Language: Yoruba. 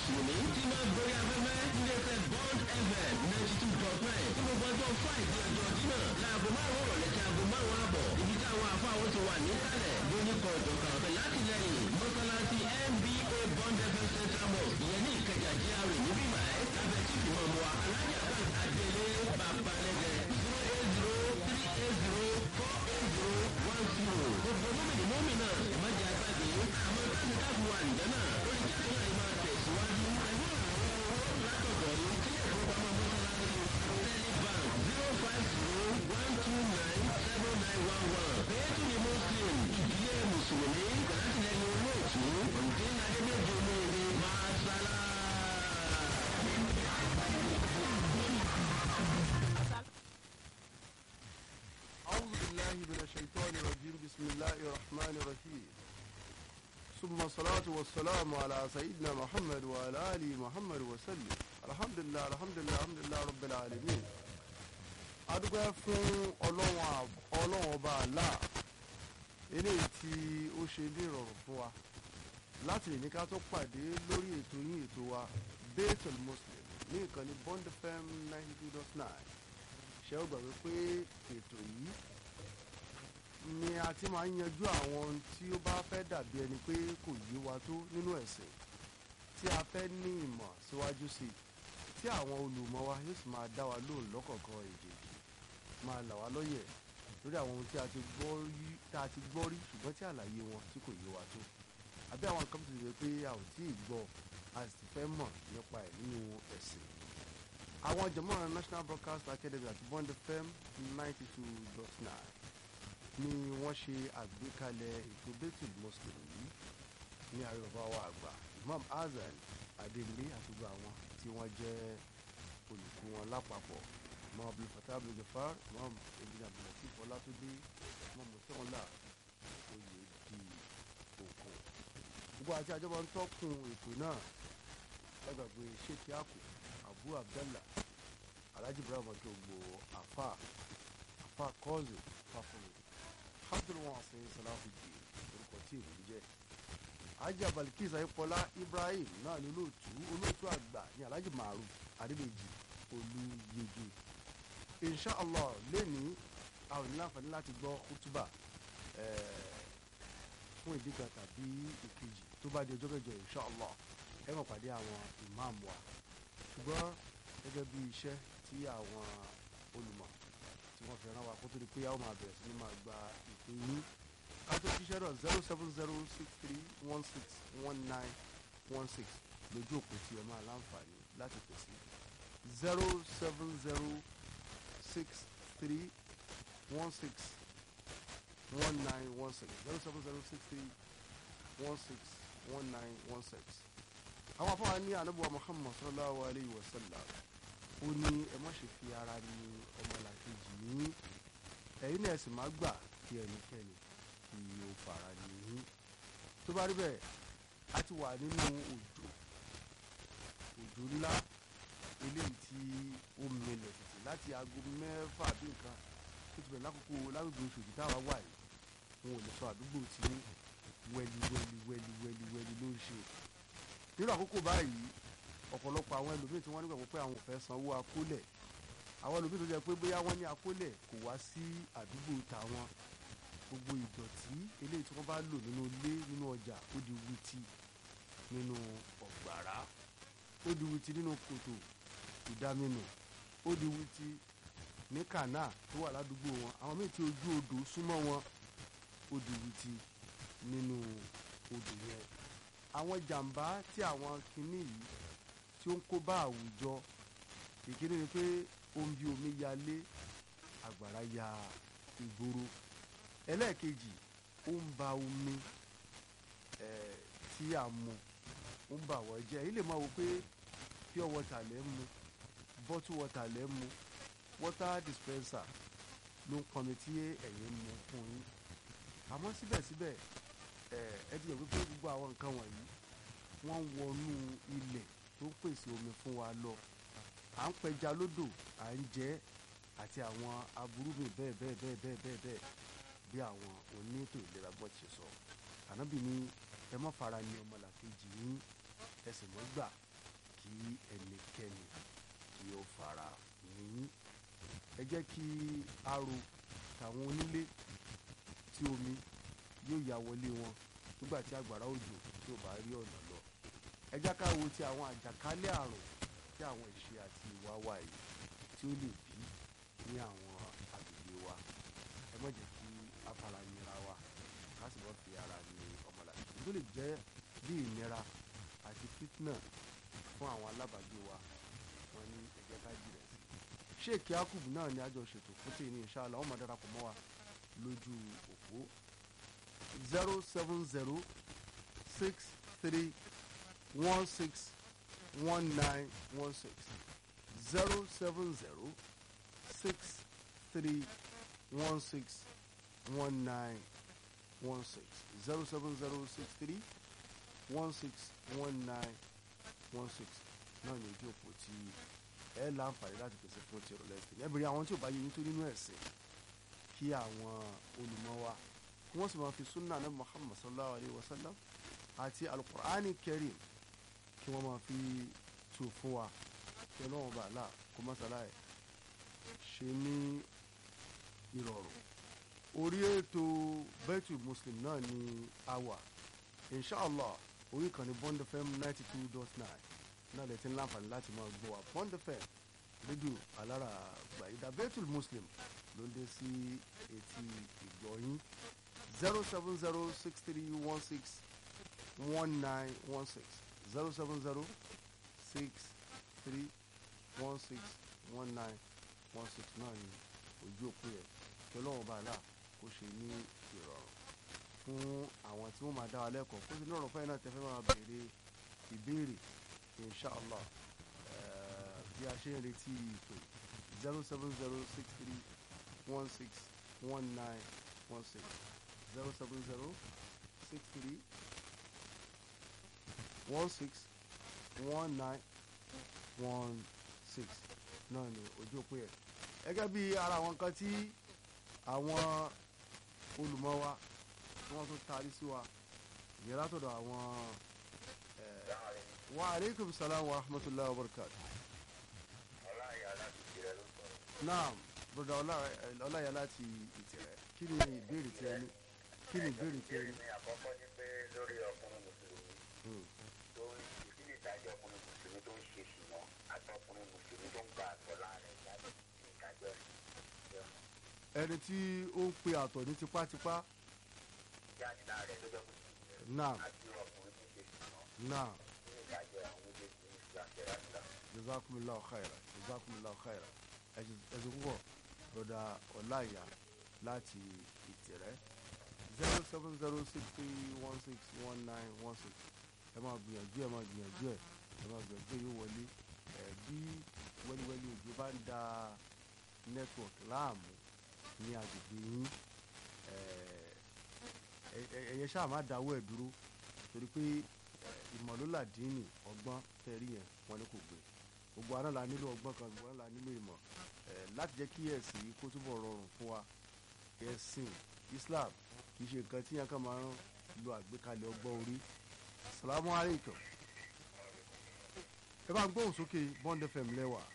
mùsùlùmí tí máa ń gorí afẹ́fẹ́ níléeṣẹ́ bond fm ninety two dot nine tí gbogbo ọjọ́ friday ọjọ́ dínà láago márùn-ún rọ̀lẹ́ tí aago márùn-ún àbọ̀ ibi tí àwọn àfa àwọn ti wà níkàlẹ̀ lóníkọ̀ ọ̀dọ̀kan ọ̀fẹ́ látìlẹ́yìn mọ́sálásí nba bond fm central mosque ìyẹn ní ìkẹjà gra níbí báyìí lábẹ́ tí ìfìmọ̀ mu wa alájà kan àdélé bàbá lẹ́gẹ̀ zero eight zero three eight zero four eight zero one zero gbogbo mọ́mìnì mọ́mìnà ìmọ̀jà àgbàgbé àmọ́ táyì káàbù wà nìjẹ́ náà ó lè jẹ́ kéèyàn máa tẹ̀síwájú ẹ̀yìn ìrànlọ́wọ́ látọ̀dọ̀ yìí kílẹ̀ ìfowópamọ́ mọ́sálásí tẹ́lifàn zero five zero one two nine seven nine one one bẹ́ẹ̀tù ni muslim ìdílé mùsùlùmí látìlẹ́yìn olóòtú ọ̀dẹ́ adébẹ́jọ olóore máa sálá. أعوذ بالله من الشيطان الرجيم بسم الله الرحمن الرحيم ثم الصلاة والسلام على سيدنا محمد وعلى آله محمد وسلم الحمد لله الحمد لله الحمد لله رب العالمين adúpẹ́ fún ọlọ́run àb- ọlọ́run ọba àlá eléyìí tí ó ṣe ní ìrọ̀rùn fún wa láti lè ní ká tó pàdé lórí ètò yín ètò wa Baitul Muslim ní ìkànnì Bond FM ninety two dot nine ṣe ó gbàgbé pé ètò yìí ni a ti máa ń yanjú àwọn ohun tí ó bá fẹ́ dàbí ẹni pé kò yé wa tó nínú ẹ̀sìn tí a fẹ́ ní ìmọ̀ síwájú sí i tí àwọn olùmọ̀ wa yóò sì máa dá wa lóhùn lọ́kọ̀ọ̀kan èdè máa là wá lóye lórí àwọn ohun tí a ti gbọ́ rí tá a ti gbọ́ rí ṣùgbọ́n tí àlàyé wọn tí kò yé wa tó àbí àwọn nǹkan tó ti rẹ pé a ò tí ì gbọ́ a sì fẹ́ mọ̀ nípa ẹ̀ nínú ẹ̀sìn àwọn jẹ̀mọ́ national broadcast academy àti bond fm ninety two dot nine ni wọ́n ṣe àgbékalẹ̀ ètò Baitul Muslim yìí ní àríwá wa àgbà imam hasan adéǹlé àti gbogbo àwọn tí wọ́n jẹ́ olùkọ́ wọn lápapọ̀ imam abdulfatah abdulgafar imam ebile abdulatif ọlátúndé imam mọ̀tẹ́wọ́lá oyè di òkun gbogbo àti àjọba ń tọ́kùn ètò náà ẹgbàgbé sheikh yaku abu abdallah alhaji ibrahim akegbo afa afa kọ́ọ̀zù fàfúnmi abdulwasin salafudin orúkọ tí èmi ń jẹ́ ajá balikis ayípọlá ibrahim náà ní olóòtú olóòtú àgbà ní alhaji maruf adébèjì olùyege inshallah lẹ́ni àwọn ènìyàn láǹfààní láti gbọ́ kútúbà fún ìdí kan tàbí ìkejì tó bá di ọjọ́ mẹ́jọ inshallah ẹ mọ̀ pàdé àwọn ìmáàmù wa ṣùgbọ́n gẹ́gẹ́ bí iṣẹ́ tí àwọn olùmọ̀ tí wọ́n fi rán wa kó tó di pé yàwó máa bẹ̀rẹ̀ sí ní máa gba ìpè yín ká tó ṣiṣẹ́ náà zero seven zero six three one six one nine one six lójú òpó tí ẹ máa láǹfààní láti pèsè zero seven zero six three one six one nine one six zero seven zero six three one six one nine one six àwọn afọwọ́ ní anabuwa muhammad sallallahu alayhi wa sallam ó ní ẹ má ṣe fi ara ní ọmọlàkejì ní ẹ̀yin náà sì má gbà kí ẹnikẹ́ni kí ó fara ní tó bá rí bẹ́ẹ̀ a ti wà nínú òjò òjò ńlá eléyìí tí ó mẹlẹ̀ títí láti aago mẹ́fà bí nǹkan tó ti bẹ̀rẹ̀ lákòókò lágbègbè oṣù táwa wà yìí wọn ò lè sọ àdúgbò tí wẹ́lí wẹ́lí wẹ́lí wẹ́lí wẹ́lí ló ń ṣe nínú àkókò báyìí ọ̀pọ̀lọpọ̀ àwọn ẹlòmíì tí wọ́n nígbàgbọ́ pé àwọn ò fẹ́ sanwó akólẹ̀ àwọn ẹlòmíì tó jẹ́ pé bóyá wọ́n ní akólẹ̀ kò wá sí àdúgbò tàwọn gbogbo ìdọ̀tí eléyìí tí wọ́n bá lò nínú ilé nínú ọjà ó di wítì nínú ọ̀gbàrá ó di wítì nínú kòtò ìdáminù ó di wítì ní kànáà tó wà ládùúgbò wọn àwọn míì tí ojú odò súnmọ́ wọn ó di wítì nínú odò yẹn àwọn jàǹbá tí àwọn kinní yìí tí ó ń kó bá àwùjọ ìkíní ni pé ó ń bí omi yalé àgbàrá ya ìgboro ẹlẹ́ẹ̀kejì ó ń ba omi eh, tí a mu ó ń bà wọ́n jẹ́ èyí lè máa wò pé pure water lẹ́ ń mu bottle water lẹ́ ń mu water dispenser ló ń pọnmi tí ẹ̀yin ń mu fún yín àmọ́ síbẹ̀síbẹ̀ ẹ̀ ẹ ti yẹ pé gbogbo àwọn nǹkan wọ̀nyí wọ́n ń wọnú ilẹ̀ tó ń pèsè omi fún wa lọ à ń pẹja lódò à ń jẹ àti àwọn aburú mi bẹ́ẹ̀ bẹ́ẹ̀ bẹ́ẹ̀ bẹ́ẹ̀ bẹ́ẹ̀ bẹ́ẹ̀ bí àwọn oníètò ìlera gbọ́ ti sọ ànábì ní ẹ má fara ní ọmọlàkejì yín ẹ sì mọ́ gbà kí ẹnikẹ́ni kí ó fara ní ẹ jẹ́ kí aro tàwọn onílé tí omi yóò ya wọlé wọn nígbà tí àgbàrá òjò tí ò bá rí ọ̀nà lọ ẹ jẹ́ ká wo ti àwọn àjàkálẹ̀ àrùn tí àwọn ìṣe àti ìwà wa yìí tí ó lè bí ní àwọn agbègbè wa ẹ má jẹ́ kí a fara nira wa ká sì mọ́ fi ara ní ọmọlàkejì tó lè jẹ́ bí ìnira àti fitna fún àwọn alábàágbé wa wọn ní ẹ jẹ́ ká jìnà sí sheikh yakub náà ni àjọ ṣètò fún tèmi ní inshallah wọn máa darapọ̀ mọ́ wa lójú òpó zero seven zero six three one six one nine one six zero seven zero six three one six one nine one six zero seven zero six three one six one nine one six náà ní ojú òpó tí ẹ láǹfààní láti pèsè fún ti ìrọ̀lẹ́ ìsìn ẹ bèrè àwọn tí ò bá yẹ yín tó nínú ẹ̀sìn kí àwọn olùmọ̀ wa kí wọ́n sì máa fi sunna ní muhammad sallallahu alayhi wa sallam àti alukur'ani karim kí wọ́n máa fi tù fún wa kí ọlọ́run bá là kó mọ́sálá ẹ̀ ṣe ní ìrọ̀rùn orí ètò bẹ́tù muslim náà ni a wà inshallah orí ìkànnì bond fm ninety two dot nine náà lè ti ń láǹfààní láti máa gbọ́ wa bond fm rédíò alára gbàyídá bẹ́tù muslim ló ń dé sí etí ìgbọ̀nyín zero seven zero six three one six one nine one six zero seven zero six three one six one nine one six náà ni ojú òpó yẹn kí ọlọ́run bá là kó ṣe ní ìrọ̀rùn fún àwọn tí wọ́n máa dá wa lẹ́kọ̀ọ́ kó sì ní ọ̀rọ̀ fẹ́yìn náà tẹ́fẹ́ máa béèrè ìbéèrè inshallah bí a ṣe ń retí ìpè zero seven zero six three one six one nine one six zero seven zero six three one six one nine one six náà ni ojú òpó yẹn gẹ́gẹ́ bí ara àwọn nǹkan tí àwọn olùmọ̀ wa tí wọ́n tún taari sí wa ìyẹn látọ̀dọ̀ àwọn wa aleykum salaam wa rahmatulahi wa barakatu. naam broda ọláyà láti ìtìrẹ kí ni ìbéèrè tí ẹ ní kí ni ìbéèrè tí ẹ ní. ní àkọ́kọ́ ní pé lórí ọkùnrin mùsùlùmí tó ń ìdí ní ìdájọ́ ọkùnrin mùsùlùmí tó ń ṣe ṣùgbọ́n àti ọkùnrin mùsùlùmí tó ń gba àtọ̀ láàrin ìdájọ́ ìdájọ́ rẹ̀ ẹni tí ó ń pe àtọ̀ ní tipátipá jáde láàrin lọ́jọ́ mùsùlùmí náà àti ọkùnrin tó ṣe ṣùgbọ́n náà ní ìdájọ́ àwọn méjèèjì ní ìgbà kẹrànlá. jazakumullahu khaira jazakumullahu khaira ẹsẹ púpọ̀ broda ọláyà láti ìtìrẹ zero seven zero six three one six one nine one six ẹ máa gbìyànjú ẹ máa gbìyànjú ẹ ẹ máa gbìyànjú ẹ yóò wọlé ẹ bí wẹ́líwẹ́lí òjò bá ń da network láàmú ní agbègbè yín ẹ ẹ ẹyẹ ṣáà má dáwọ́ ẹ̀ dúró torí pé ìmọ̀lólà dínì ọgbọ́n tẹ̀rí yẹn wọn ni kò gbé gbogbo àná la nílò ọgbọ́n kan gbogbo àná la nílò ìmọ̀ ẹ̀ láti jẹ́ kí ẹ̀sìn yìí kó túbọ̀ rọrùn fún wa ẹ̀sìn Islam kì í ṣe nǹkan tí yẹn kàn máa ń lo àgbékalẹ̀ ọgbọ́n orí salamu aleykum ẹ bá ń gbóhùn sókè Bond FM lẹ́wà